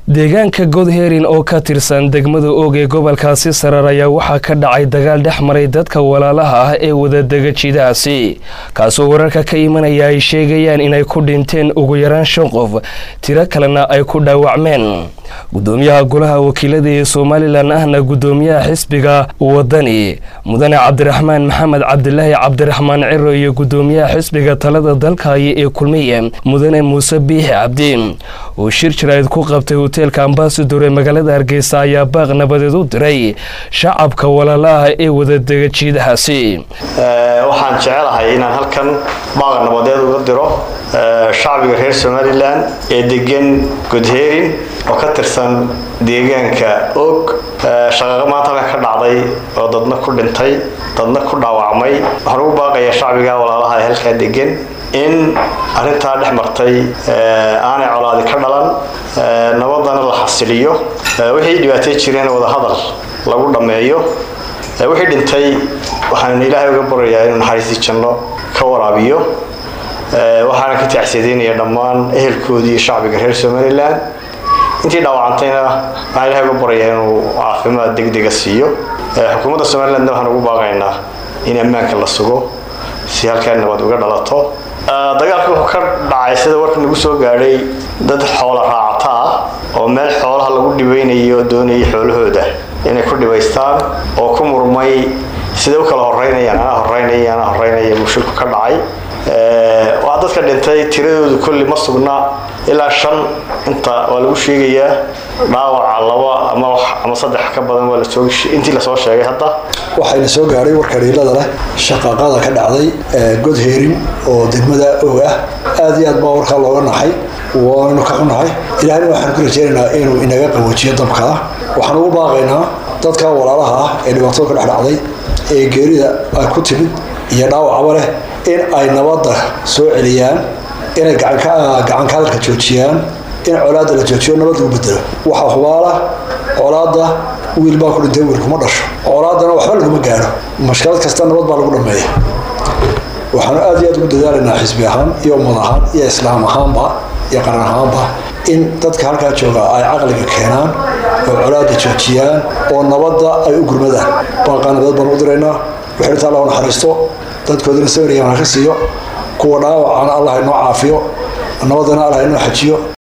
deegaanka godherin oo ka tirsan degmada oog ee gobolkaasi sarar ayaa waxaa ka dhacay dagaal dhex maray dadka walaalaha ah ee wadadega jidahaasi kaasoo wararka ka imanaya ay sheegayaan inay ku dhinteen ugu yaraan shan qof tiro kalena ay ku dhaawacmeen gudoomiyaha golaha wakiilada ee somalilan ahna gudoomiyaha xisbiga wadani mudane cabdiraxmaan maxamed cabdilaahi cabdiraxmaan ciro iyo gudoomiyaha xisbiga talada dalkaayo ee kulmiye mudane muuse biixi cabdi oo shir jirayd ku qabtay hoteelka ambasador ee magaalada hargeysa ayaa baaq nabadeed u diray shacabka walaalaha ee wadadega jiidahaasi waxaan jecelahay inaan halkan baaq nabadeed uga diro shacbiga reer somalilan ee degan godherin oo ka tirsan deegaanka og shaqaqa maanta halka ka dhacday oo dadna ku dhintay dadna ku dhaawacmay waxaan ugu baaqayaa shacbiga walaalaha ee halkaa degan in arrintaa dhex martay aanay colaadi ka dhalan nabadana la xasiliyo wixii dhibaatay jireen wadahadal lagu dhammeeyo wixii dhintay waxaan ilaahay uga baryayaa inuu naxariistii janno ka waraabiyo waxaana ka tacsiyadeynaya dhammaan ehelkoodii iyo shacbiga reer somalilan intii dhaawacantayna waxaan ilahay uga baryayaa inuu caafimaad degdega siiyo xukuumadda somalilandna waxaan ugu baaqaynaa in ammaanka la sugo si halkaa nabad uga dhalato dagaalka wuxuu ka dhacay sida warka nagu soo gaadhay dad xoola raacata ah oo meel xoolaha lagu dhibaynayo doonayay xoolahooda inay ku dhibaystaan oo ku murmay siday u kala horeynayaan anaa horeynaya anaa horeynaya mushilku ka dhacay waa dadka dhintay tiradoodu kolli ma sugna ilaa shan inta waa lagu sheegayaa dhaawaca laba ama ama saddex ka badan waa lasoo intii lasoo sheegay hadda waxayna soo gaadhay warka dhiilada leh shaqaaqada ka dhacday godherin oo degmada og ah aad iyo aad baa warkaa looga naxay waanu ka xunahay ilaahna waxaan ku rajeynaynaa inuu inaga qaboojiyo dabkaa waxaan ugu baaqaynaa dadka walaalaha ah ee dhibaatada ka dhex dhacday ee geerida ay ku timid iyo dhaawacaba leh in ay nabadda soo celiyaan inay gacanka hadalka joojiyaan in colaadda la joojiyo nabad lagu bedelo waxaa hubaala colaadda wiil baa ku dhintay wiil kuma dhasho colaaddana waxba laguma gaadho mashkalad kasta nabad baa lagu dhameeya waxaanu aad iyo aad ugu dadaalaynaa xisbi ahaan iyo ummad ahaan iyo islaam ahaanba iyo qaran ahaanba in dadka halkaa jooga ay caqliga keenaan oo colaadda joojiyaan oo nabadda ay u gurmadaan baaqaa nabadeed baan u diraynaa wixirta allah naxariisto dadkoodana sawiriyaan ha ka siiyo kuwa dhaawacana allah inoo caafiyo nabadana allah inoo xajiyo